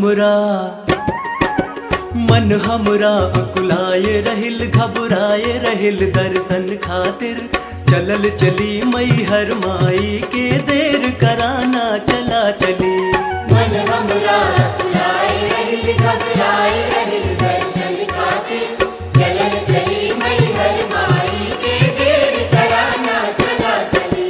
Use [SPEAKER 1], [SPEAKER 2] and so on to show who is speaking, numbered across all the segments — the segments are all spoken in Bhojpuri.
[SPEAKER 1] हमरा मन हमरा अकुलाए रहिल घबराए रहिल दर्शन खातिर चलल चली मई हर माई के देर कराना चला चली
[SPEAKER 2] मन हमरा फुलाए रहिल घबराए रहिल दर्शन खातिर चलन चली मई हर माई के देर कराना चला चली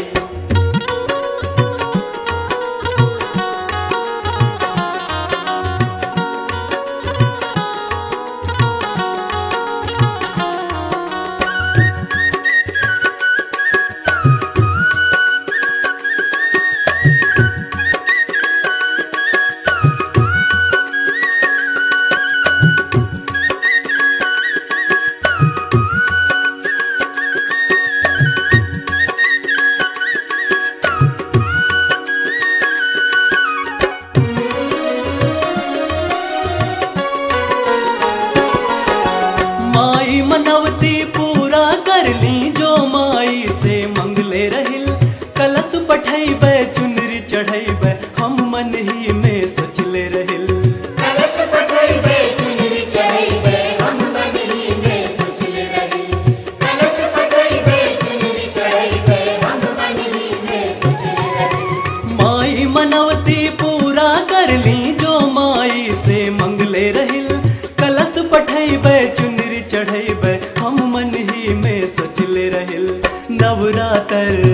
[SPEAKER 1] माई मनवती पूरा कर ली जो माई से मंगले रहिल कलश पठैबै चुनरी चढ़ैबै हम मन ही में सोचले रहिल
[SPEAKER 2] कलश पठइबे चुनरी चढ़इबे हम बदली में सोचले रही कलश पठइबे चुनरी चढ़इबे हम बदली में सोचले रही
[SPEAKER 1] माई मनवती पूरा कर ली जो माई से मंगले रहिल कलश पठैबै चुनरी चढ़ैबै हम मन ही में सोचले रहिल नवरातर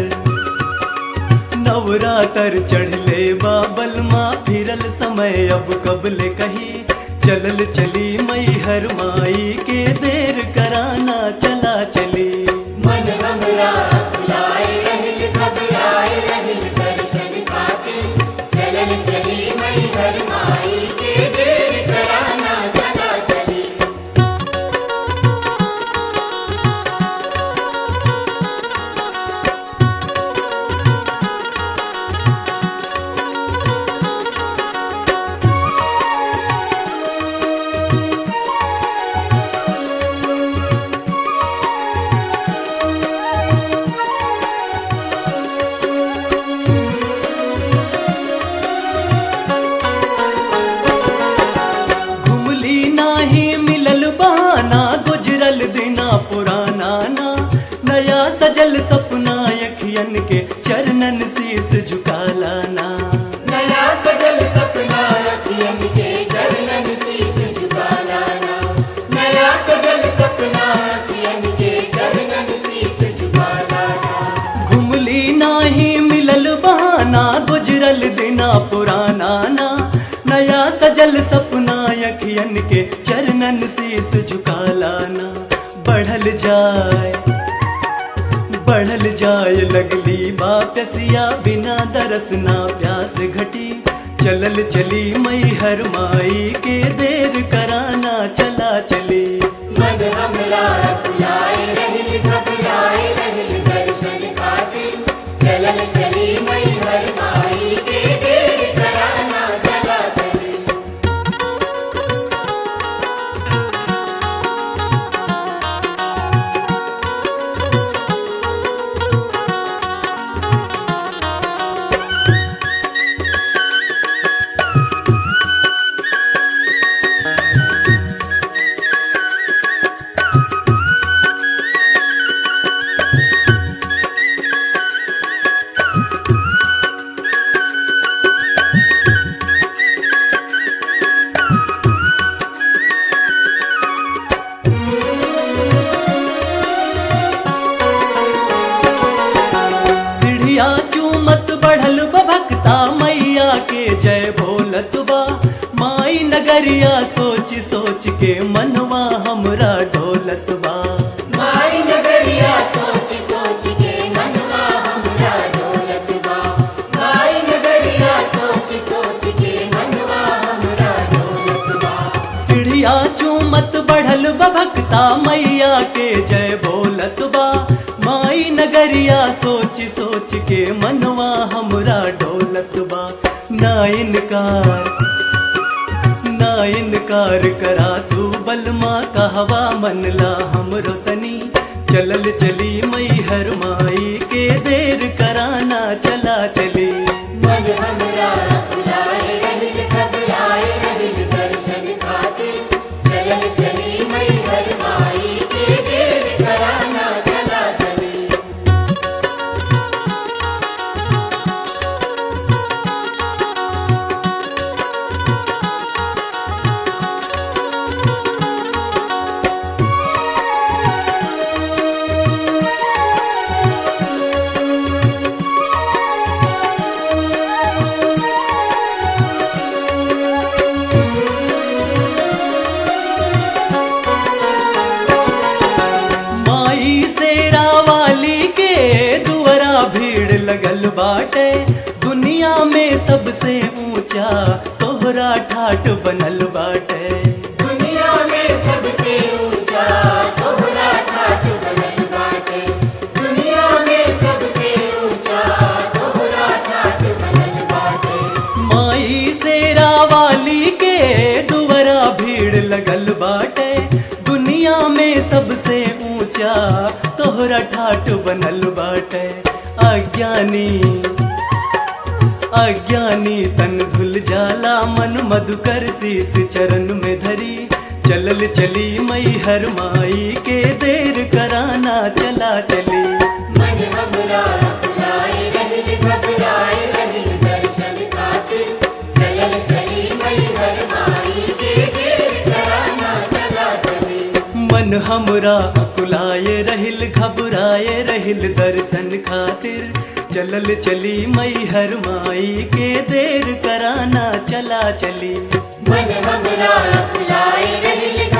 [SPEAKER 1] नवरातर चढ़ले बाबल माँ फिरल समय अब कबले कही चलल चली मई हर माई के देर कराना चला चली
[SPEAKER 2] मन हमरा फुलाए रहिल घबराए रहिल दर्शन खातिर चलन चली मई हर माई के देर कराना चला चली
[SPEAKER 1] घुमली नाही मिलल बहाना गुजरल दिना पुराना ना नया सजल सपना अखियन के चरणन शीस झुका लाना
[SPEAKER 2] नया सजल सपना अखियन के चरणन शीस झुका लाना नया सजल सपना अखियन के चरणन शीस झुका लाना
[SPEAKER 1] घुमली नाही मिलल बहाना गुजरल दिना पुराना ना नया सजल सपना अखियन के चरणन शीस झुका लाना बढ़ल जाए बढ़ल जाए लगली बापसिया बिना दरस ना प्यास घटी चलल चली मई हर माई के देर कराना चला चली
[SPEAKER 2] मन हमरा फुलाए रहिल घबराए रहिल दर्शन खातिर चलन चली मई हर माई के देर कराना चला चली
[SPEAKER 1] सीढ़िया चूमत बढ़ल भक्ता मैया के जय भोलत बा माई नगरिया सोच सोच के मनवा हमरा ढोलत बा
[SPEAKER 2] माई नगरिया सोच सोच के मनवा हमरा डोलत बा माई नगरिया सोच सोच के मनवा हमरा डोलत बा
[SPEAKER 1] सीढ़िया चूमत बढ़ल भक्ता मैया के जय भोलत बा माई नगरिया सोच सोच के मनवा हमरा ढोलत बा ना इनकार ना इनकार करा तू बलमा कहवा मनला हमरो तनी चलल चली मई हर माई के देर कराना चला चली
[SPEAKER 2] मन हमरा फुलाए रहिल घबराए रहिल
[SPEAKER 1] ठाट बनल बाटे
[SPEAKER 2] दुनिया में सबसे ऊंचा तोहरा ठाठ बनल बाटे दुनिया में सबसे ऊंचा तोहरा ठाठ बनल बाटे
[SPEAKER 1] माई शेरा वाली के दुवरा भीड़ लगल बाटे दुनिया में सबसे ऊंचा तोहरा ठाट बनल बाटे अज्ञानी अज्ञानी तन धुल जाला मन मधुकर शीस चरण में धरी चलल चली मई हर माई के देर कराना चला चली
[SPEAKER 2] मन हमरा अपनाए रहिल घबराए रहिल दर्शन खातिर चलल चली मई हर माई के देर कराना चला चली
[SPEAKER 1] मन हमरा अकुलाए रहिल घबराए रहिल दर्शन खातिर चलल चली मई हर माई के देर कराना चला चली
[SPEAKER 2] मन हमरा अपनाए रहिल